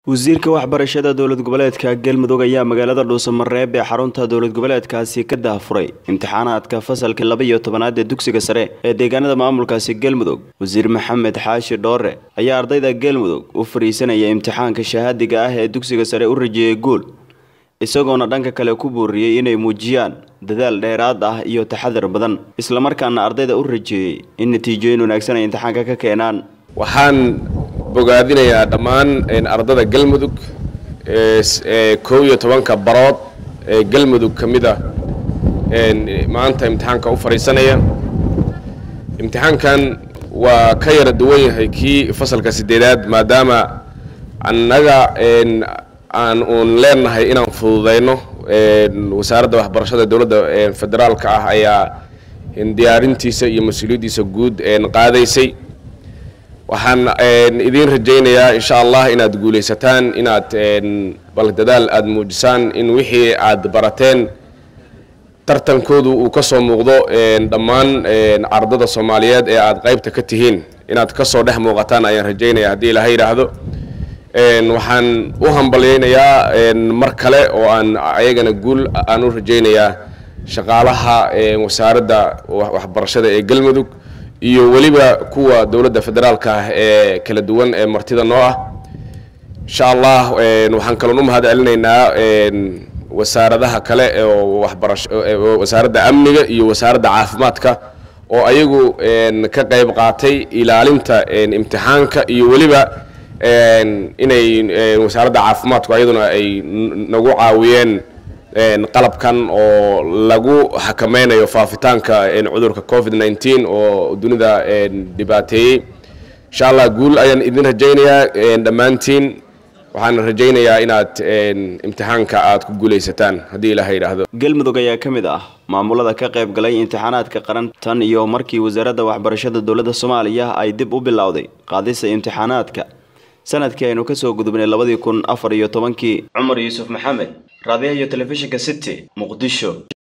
wasiirka waxbarashada dowlad goboleedka galmudug ayaa magaalada dhuusamareeb ee xarunta dowlad goboleedkaasi ka daahfuray imtixaanaadka fasalka laba iyo tobanaad ee dugsiga sare ee deegaanada maamulkaasi galmudug wasiir maxamed xaashi dhoore ayaa ardayda galmudug u fariisanaya imtixaanka shahaadiga ah ee dugsiga sare u rajeeyay guul isagoona dhanka kale ku booriyey inay muujiyaan dadaal dheeraad ah iyo taxadar badan islamarkaana ardayda u rajeeyey in natiijooyin wanaagsan ay imtixaanka ka keenaan waxaan bogaadinayaa dhammaan ardada galmudug ee kow iyo tobanka barood ee galmudug ka mid a maanta imtixaanka u fadhiisanaya imtixaankan waa ka yara duwan yahay kii fasalka sideedaad maadaama annaga aan uun leenahay inaan fududayno wasaaradda waxbarashada dowladda federaalka ah ayaa diyaarintiisa iyo mas-uuliyaddiisa guud qaadaysay waxaan idiin rajaynayaa insha allah inaad guulaysataan inaad bal dadaal aada muujisaan in wixii aad barateen tartankoodu uu ka soo muuqdo dhammaan ardada soomaaliyeed ee aad qaybta ka tihiin inaad ka soo dhex muuqataan ayaan rajaynaya haddii ilaha yidhaahdo waxaan u hambalyaynayaa mar kale oo aan ayagana guul aan u rajaynayaa shaqaalaha wasaaradda waxbarashada ee galmudug iyo weliba kuwa dowladda federaalka ah ee kala duwan ee martida noo ah insha allah waxaan kaloon u mahad celinaynaa wasaaradaha kale oo waxbarasho wasaaradda amniga iyo wasaaradda caafimaadka oo ayagu ka qayb qaatay ilaalinta imtixaanka iyo weliba inay wasaaradda caafimaadku ayaduna ay nagu caawiyeen qalabkan oo lagu xakameynayo faafitaanka cudurka covid nneteen oo dunida dhibaateeyey insha allah guul ayaan idin rajaynayaa dhammaantiin waxaan rajaynayaa inaad imtixaanka aad ku guulaysataan haddii ilaha yidhaahdo galmudug ayaa ka mid ah maamulada ka qayb galay imtixaanaadka qaran tan iyo markii wasaaradda waxbarashada dowladda soomaaliya ay dib u bilowday qaadista imtixaanaadka sanadkii aynu kasoo gudubnay labadii kun afar iyo tobankii cumar yuusuf maxamed raadiyaha iyo telefishinka city muqdisho